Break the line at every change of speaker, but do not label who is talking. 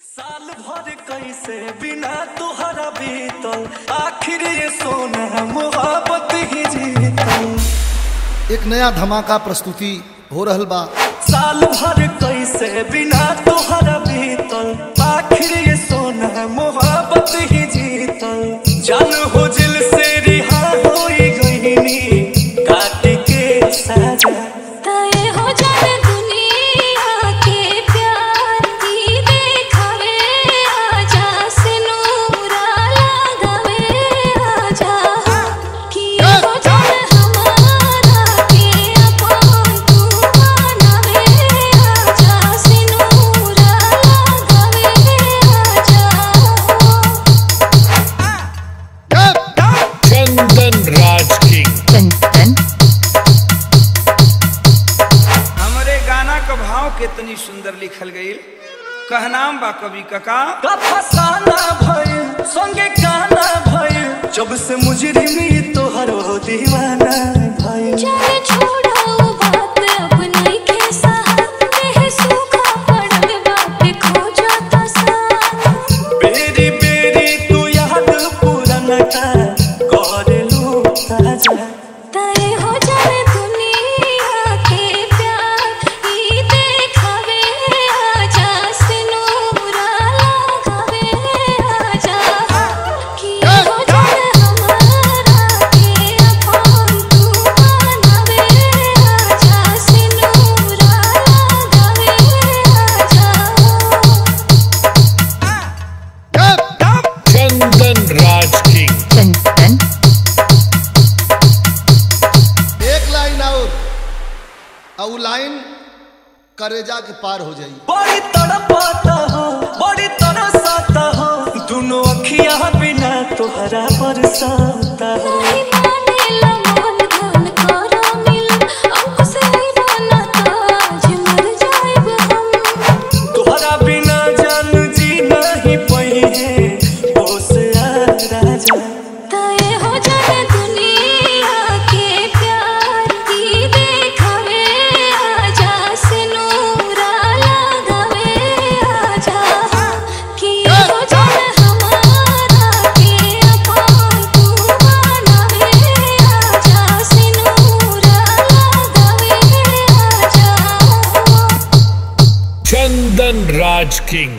साल भर कैसे बिना तुहरा बीतल आखिर ये सोना मोहब्बत ही जीतल
एक नया धमाका प्रस्तुति हो रहल बा
साल भर कैसे बिना तुहरा बीतल आखिर ये सोना मोहब्बत ही जीतल जान हो दिल से रिहा हो गईनी काट के साजा
तय हो जाने दुनिया के प्यार की देखावे आजा से नूरा लगावे आजा कि हो जाने हमारा के अपन तू बनावे आजा से नूरा लगावे आजा
चंदन राज किंग
चंदन
हमरे गाना क भाव कितनी सुंदर लिखल गई कहनाम बा कवि कका
का फसाना भइल संगे गाना भइल जब से मुजरिमी तोहर हो दीवाना भइल
जाने छोड़ो बात अब नहीं के साथ में सूखा पड़ल बात खो जाता साथ
बेरी बेरी तू याद पुराना का कर लू ताजा
तय हो जाने दुनिया के प्यार ई देखावे आजा से नूरा लगावे आजा कि हो जाने हमारा के अपन तू बनावे आजा से नूरा लगावे आजा
चंदन राज किंग
चंदन
एक लाइन और और उ लाइन करेजा के पार हो जाई
बड़ी तड़पाता हो बड़ी तरसाता हो दोनों अखियां बिना तोहरा बरसाता हो
नहीं मानेला मन धन करा मिल अंकुश नहीं बना ताज मर जाएब हम
तोहरा बिना जान जी नहीं पई है बोस आ राजा
तय हो जाने दुनिया के प्यार की देखावे आजा से नूरा लगावे आजा कि हो जाने हमारा के अपन तू बनावे आजा से नूरा लगावे आजा
चंदन राज किंग